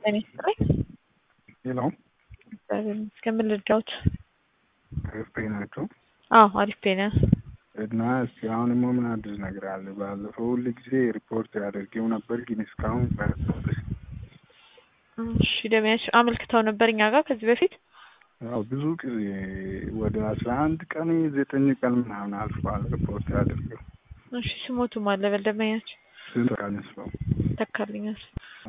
ጤና ይስጥልኝ። ሄሎ እስከምን ልርዳዎት? አሪፍ ፔ ናቸው አዎ አሪፍ ፔ ነን። እና እስኪ አሁን ሞ ምን አዲስ ነገር አለ? ባለፈው ሁል ጊዜ ሪፖርት ያደርገው ነበር፣ ግን እስካሁን ቀርቶብኝ። እሺ ደሚያች አመልክተው ነበር እኛ ጋር ከዚህ በፊት ያው ብዙ ጊዜ ወደ አስራ አንድ ቀን ዘጠኝ ቀን ምናምን አልፏል ሪፖርት ያደርገው። እሺ ስሞቱ ማለበል ደመኛች ስንት ቀን ስለው ተካልኛል።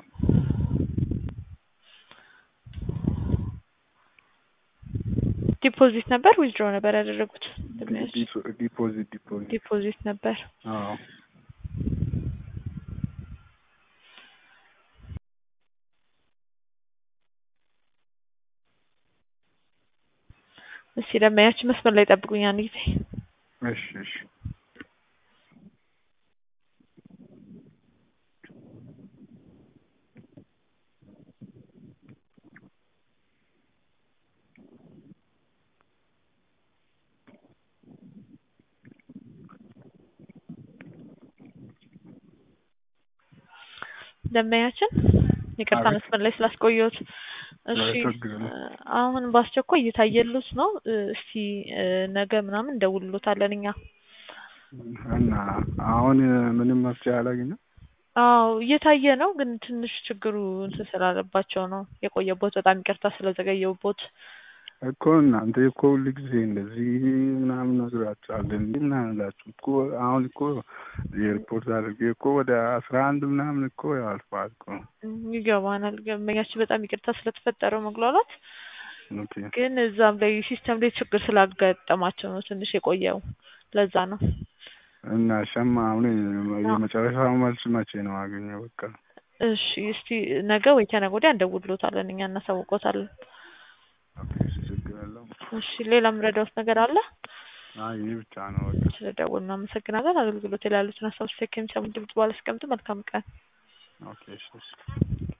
ዲፖዚት ነበር ዊዝድሮ ነበር ያደረጉት? ደመያች ዲፖዚት ዲፖዚት ዲፖዚት ነበር። አዎ እስኪ ደመያች መስመር ላይ ጠብቁኝ አንድ ጊዜ። እሺ እሺ ደመያችን ይቅርታ አቤት። መስመር ላይ ስላስቆየሁት። እሺ ችግር የለም። አሁን በአስቸኳይ እየታየሉት ነው። እስቲ ነገ ምናምን እንደውልሎታለን እኛ። እና አሁን ምንም መፍትሄ አላገኘም። አዎ እየታየ ነው፣ ግን ትንሽ ችግሩ እንትን ስላለባቸው ነው የቆየቦት። በጣም ይቅርታ ስለዘገየውቦት። እኮ እናንተ እኮ ሁል ጊዜ እንደዚህ ምናምን ነግራችኋል እንዲ ምናምን ላችሁ እኮ አሁን እኮ የሪፖርት አድርጌ እኮ ወደ አስራ አንድ ምናምን እኮ ያልፋል እኮ። ይገባናል። ገመኛችን በጣም ይቅርታ ስለተፈጠረው መግሏላት። ኦኬ ግን እዛም ላይ ሲስተም ላይ ችግር ስላጋጠማቸው ነው ትንሽ የቆየው። ለዛ ነው። እና ሸማ አሁን የመጨረሻው መልስ መቼ ነው አገኘው? በቃ እሺ እስቲ ነገ ወይ ከነገ ወዲያ እንደውልሎታለን እኛ እናሳውቆታለን። ኦኬ እሺ፣ ችግር የለውም። እሺ ሌላ የምረዳዎት ነገር አለ? አይ ይህ ብቻ ነው በቃ። ስለደወሉ እናመሰግናለን። አገልግሎት ላይ ያሉትን ሀሳብ ስቴክ የሚሰሙ ድምጽ ባላስቀምጡ መልካም ቀን። ኦኬ እሺ እሺ